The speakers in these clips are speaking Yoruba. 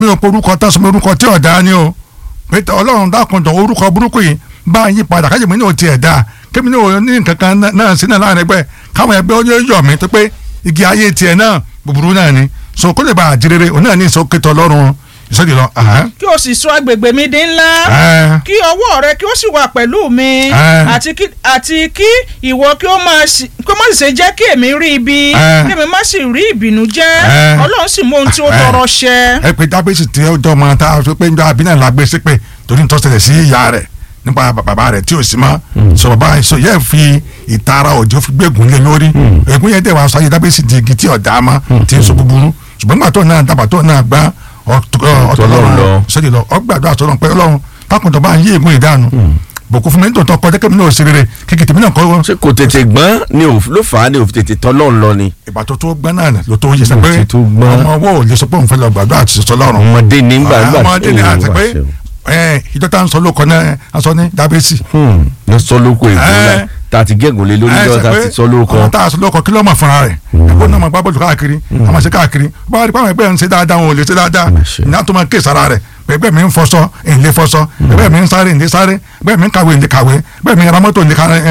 mi ò pe orúkọ tán sọ mi orúkọ tí ọ̀dà ni o pé ọlọ́run dákun jọ orúkọ burúkú yìí bá yín padà káyọ̀ mi ní o tiẹ̀ dáa kémi ní o ní nǹkan kan náà sí náà láàrin ẹgbẹ́ káwọn ẹgbẹ́ ó yọ̀ mí tó pé igi ayé tiẹ̀ náà búburú náà ni so kó lè bá àjèrèrè òun náà ní ìsọkètò ọlọ́run ìsọdì lọ. kí o sì sọ agbègbè mi di ńlá kí ọwọ́ rẹ kí o sì wà pẹ̀lú mi àti kí àti kí ìwọ kí o máa sì kí o má sì ṣe jẹ́ kí èmi rí ibi kí èmi má sì rí ìbínú jẹ́ ọlọ́run sì mú ohun tí ó tọrọ ṣẹ. ẹ pé dábẹ́sì tí ó jọ ọmọ tá a sọ pé njọ abiná la gbé sí pé torí ń tọ́sẹ̀lẹ̀ sí ìyá rẹ̀ nípa bàbá rẹ̀ tí ò sí mọ́ sọ bàbá sọ yẹ fi ìtara òjò fi gbẹ̀gùn lé lórí ègún yẹn dẹ̀ wá sọ ayé dábẹ́sì di igi tí ọ̀dà mọ́ tí ń sọ búburú ṣùgbọ́n gbà tó náà dàbà tó náà gbá ọtọlọrun sọdí lọ ọgbàdo àtọlọ pé Ọlọ́run pákùntàn bá ń yí ègún ìdánu bòkú fún mi nítorí tọkọ jẹ́ kí mi náà ṣe rere kékeré tèmi náà kọ́. ṣé kò tètè gbọ́n ni ló fà á ni òfin tètè tọ́lọ́ ń lọ ni. ìgbà tó tó gbọ́n náà ló tó yẹ sọ pé ọmọ ọwọ́ ò lè sọ pé òun fẹ́ lọ gbàdúrà àti sọ lọ́rùn. ọmọdé ní gbà gbà ọmọdé ní àti pé ìjọ tá à ń sọ lóko náà a sọ ní dábẹ́sì. ló sọ lóko ìgbóná tá a ti gégùn lé lórí lọ́wọ́ tá a ti sọ lóko. ọmọ tá a sọ lóko kí ló mọ̀ fúnra rẹ̀ ẹ̀kọ́ náà máa gbá bọ́ọ̀lù káàkiri a máa ṣe káàkiri bá a rí pàmò ẹgbẹ́ ń ṣe dáadáa wọn ò lè ṣe dáadáa ìyá tó máa ké sára rẹ̀ bẹ́ẹ̀ mi ń fọṣọ ìlé fọṣọ bẹ́ẹ̀ mi ń sáré ìlé sáré bẹ́ẹ̀ mi ń kàwé ìlé kàwé bẹ́ẹ̀ mi ń ra mọ́tò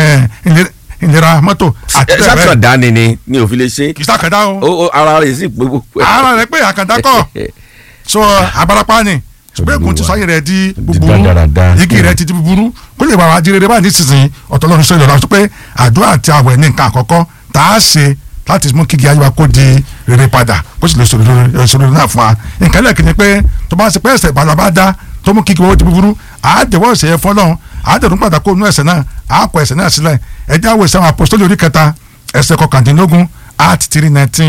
ìlera mọ́tò àti bẹ́ẹ̀ bẹ́ẹ̀. sàkàndá ni ni ni òfin lè ṣe. kì í sàkàndá o. o ara rẹ̀ sì pé gbogbo. ara rẹ̀ pé àkàndá kọ́ so abarapa ni ṣùgbọ́n èkó ti sọ ayé rẹ̀ di búburú igi rẹ̀ ti di búburú kó lè bá wa di rere báyìí nísinsìnyí ọ̀tọ̀ lọ́run sọ ìlọ́la sọ pé àdúrà àti àwẹ̀ ní nǹkan àkọ́kọ́ tá a ṣe láti mú kíkì ayé wa kó di rere padà kó sì lè sọ̀rọ̀ náà fún wa nǹkan lẹ́ẹ̀kì ni pé tó bá ṣe pé ẹ̀ṣẹ̀ ìbàdàn bá dá tó mú kíkì owó di búburú àádẹ́wọ́ ẹ̀ṣẹ̀ yẹn fọlọ́run àádẹ́rùn padà kó nú ẹ̀ṣẹ̀ náà àákọ ẹ̀ṣẹ̀ náà sílẹ̀ ẹ̀jẹ̀ àwọ̀ ẹ̀ṣẹ̀ àwọn apostoli orí kẹta ẹ̀ṣẹ̀ kọkàndínlógún art three nineteen.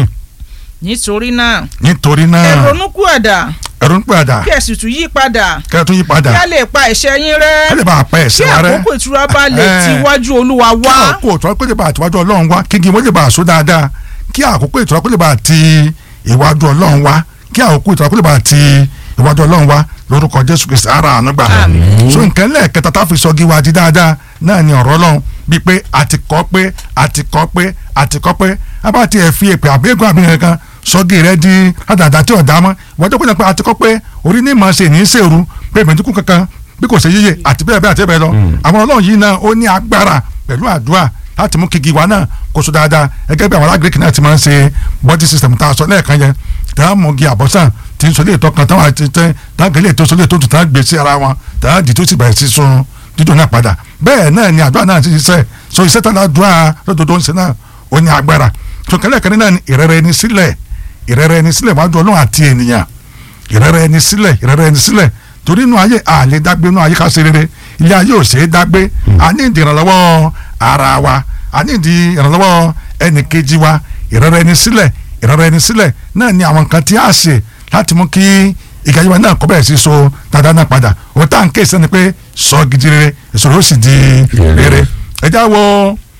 nítorí náà nítorí náà ẹ ronúkú ẹ̀dá ẹ̀rù ń padà kí ẹ sì tún yí padà kí ẹ tún yí padà kí a lè pa ẹ̀ṣẹ̀ yín rẹ́ ẹ lè bá a pa ẹ̀ṣẹ̀ wa kí rẹ́ àkókò ìtura bá lè ti wájú olúwa wá kí àkókò ìtura kó lè bá àtiwájú ọlọ́run wá kí igi wọ́n lè bá àṣọ dáadáa kí àkókò ìtura kó lè bá àti ìwájú ọlọ́run wá kí àkókò ìtura kó lè bá àti ìwájú ọlọ́run wá lórúkọ jésù kristi ara àánú gbà so nǹkan lẹ́ẹ̀kẹta tá a fi sọ igi wa di dáadáa náà ni ọ̀rọ̀ ọlọ́run bíi pé àti kọ́ pé àti kọ́ pé àti kọ́ pé abá tiẹ̀ fi èpè àbẹ́gùn àbíyẹn kan sọ́gi rẹ di àdàdà tí ọ̀dà mọ́ ìwọ́n tó kó pé àti kọ́ pé orí ní màá ṣe ní í ṣèrú pé ìmọ̀túnkù kankan bí kò ṣe yíyẹ àti bẹ́ẹ̀ bẹ́ẹ̀ àti bẹ́ẹ̀ lọ àwọn ọlọ́run yìí náà ó ní agbára pẹ̀lú àdúrà láti mú kígi wa náà kó so dáadáa gẹ́gẹ́ bí àwọn alágbèékì náà ti máa ń ṣe body system tá a sọ lẹ́ẹ̀kan yẹn tá a mọ̀ gi àbọ̀sán tí ń sọ lé ìtọ́ kan táwọn àti tẹ́ táwọn gẹ́lẹ́ tó sọ lé tó tún táwọn gbé sí ara wọn táwọn dì tó sì bẹ̀rẹ̀ sí sun dídùn náà padà bẹ́ẹ̀ náà ni àdúrà náà ti ṣiṣẹ́ so iṣẹ́ tó ládùúrà lọ́dọọdọ́ ń ṣe náà ó ní agbára tó kẹ́lẹ́ kẹ́lẹ́ náà ni ìrẹ́rẹ́ ẹni sílẹ̀ ìrẹ́rẹ́ ẹni sílẹ̀ wájú ọlọ́run àti ènìyàn ìrẹ́rẹ́ ẹni sílẹ̀ ìrẹ́rẹ́ ẹni sílẹ̀ torí inú ayé àlè dágbé inú ayé ká ṣe rere ilé ayé ò ṣe é dágbé a ní ìdí ìrànlọ́wọ́ ara wa a ní ìdí ìrànlọ́wọ́ ẹnì kejì wa ìrẹ́rẹ́ ẹni sílẹ̀ ìrẹ́rẹ́ ẹni sílẹ̀ náà ni àwọn nǹkan tí a ṣe láti mú kí ìgbàyẹ̀wò náà kọ́ bẹ̀rẹ̀ sí so dáadáa náà padà òun tá à ń ké sẹ́ni pé sọ gidi rere ìṣòro ó sì di rere ẹ já wo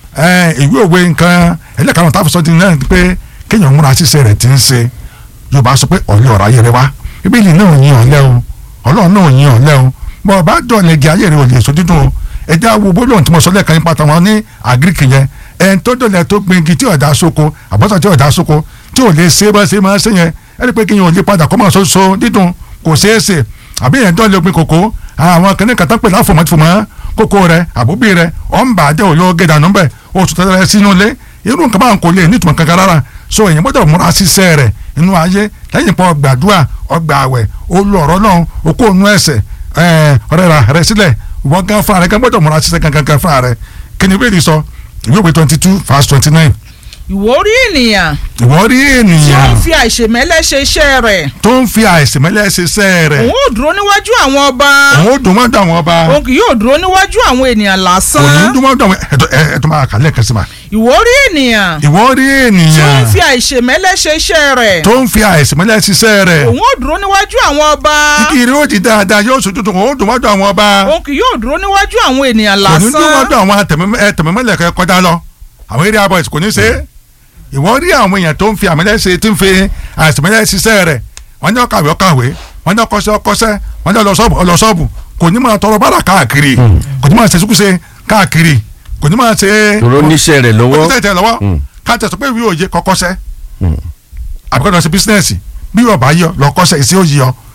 ìwé òwe nǹkan ẹlẹ́karùn-ún tá a fi sọ di náà pé kéèyàn múra ṣiṣẹ́ rẹ̀ ti ń ṣe yorùbá sọ pé ọ̀lẹ́ ọ̀rọ̀ ayé rẹ wá bíbélì náà yin ọ̀lẹ́ o ọlọ́run náà yin ọ̀lẹ́ o bọ́ ọ bá dọ̀lẹ́ gé ayé rẹ ò lè so dídùn o ẹ já wo bólóhùn tí mo sọ lẹ́ẹ̀kan nípa tàwọn ní àgíríkì yẹn ẹn tó dọ̀lẹ́ tó gbin igi tí ọ̀dà sóko àbọ̀sà tí ọ̀dà sóko tí ò lè ṣe bá ṣe máa ṣe yẹn ẹ rí i pé kí yẹn ò lè padà kọ́ máa so dídùn kò ṣeé ṣe àbí yẹn dọ̀lẹ́ gbin kòkó àwọn kìnìún kan tán pè láfòmọ́tìfòmọ́ kókó rẹ àbúbí rẹ ọ̀ ń bà á jẹ́ òyò gẹ̀dànù bẹ́ẹ̀ oṣù tẹ́lẹ̀ sínú ilé irú nǹkan báwọn kò lè nítumọ̀ kankan rárá so èyàn gbọ́dọ̀ múra ṣiṣẹ́ rẹ̀ inú ayé lẹ́yìn pọ̀ gbàdúrà ọgbà àwẹ̀ olú ọ̀rọ̀ náà okó ònú ẹsẹ̀ ọ̀rẹ́ ra rẹ sílẹ̀ wọ́n gan fúnra rẹ̀ gan gbọ́dọ̀ múra ṣiṣẹ́ gangan gan fúnra rẹ̀ kí ni bẹ́ẹ̀ sọ ìwé òwe twenty two verse twenty nine. ìwọ rí ènìyàn. ìwọ rí tí ó ènìyàn ń fi àìṣèmẹ́lẹ́ ṣe iṣẹ́ rẹ̀. tó ń fi àìsèmẹ́lẹ́ ṣiṣẹ́ rẹ̀ òun ò dúró níwájú àwọn ọba. òun ó dùn mọ́dọ̀ àwọn ọba òun kì yóò dúró níwájú àwọn ènìyàn òun lásán. dùn mọ́dọ̀ àwọn ẹ̀tọ́ ẹ̀tọ́ máa kà lẹ́ẹ̀kan sí ma. ìwọ rí ènìyàn. ìwọ rí tí ó ènìyàn ń fi àìṣèmẹ́lẹ́ ṣe iṣẹ́ rẹ̀. tó ń fi àìsèmẹ́lẹ́ ṣiṣẹ́ rẹ̀ òun ò dúró níwájú àwọn ọba. kíkiri ó di dáadáa yóò sojú tó òun ó dùn mọ́dọ̀ àwọn ọba òun kì yóò dúró níwájú àwọn ènìyàn kò ní dùn lásán. mọ́dọ̀ àwọn tẹ̀mẹ́mẹ́lẹ̀ kẹ́ kọjá lọ àwọn area boys kò ní ṣe é ìwọ rí àwọn èèyàn tó ń fi àmẹ́lẹ́ ṣe tí ń fi àìsèmẹ́lẹ́ ṣiṣẹ́ rẹ̀ wọ́n ní ọkàwé ọkàwé wọ́n ní ọkọ́ṣẹ́ ọkọ́ṣẹ́ wọ́n ní ọlọ́sọ́ọ̀bù ọlọ́sọ́ọ̀bù kò ní máa tọrọ bára káàkiri kò ní máa ṣe ṣùkúṣe káàkiri kò ní máa ṣe tòró níṣẹ́ rẹ̀ kò lọ́wọ́ ní tẹ̀tẹ̀ lọ́wọ́ káàtẹ̀ sọ pé ìwé òye kọ́kọ́ṣẹ́ àbíkọ́ lọ sí bísínẹ́sì bí yóò bá yọ lọ kọ́ṣẹ́ ìṣe òye yọ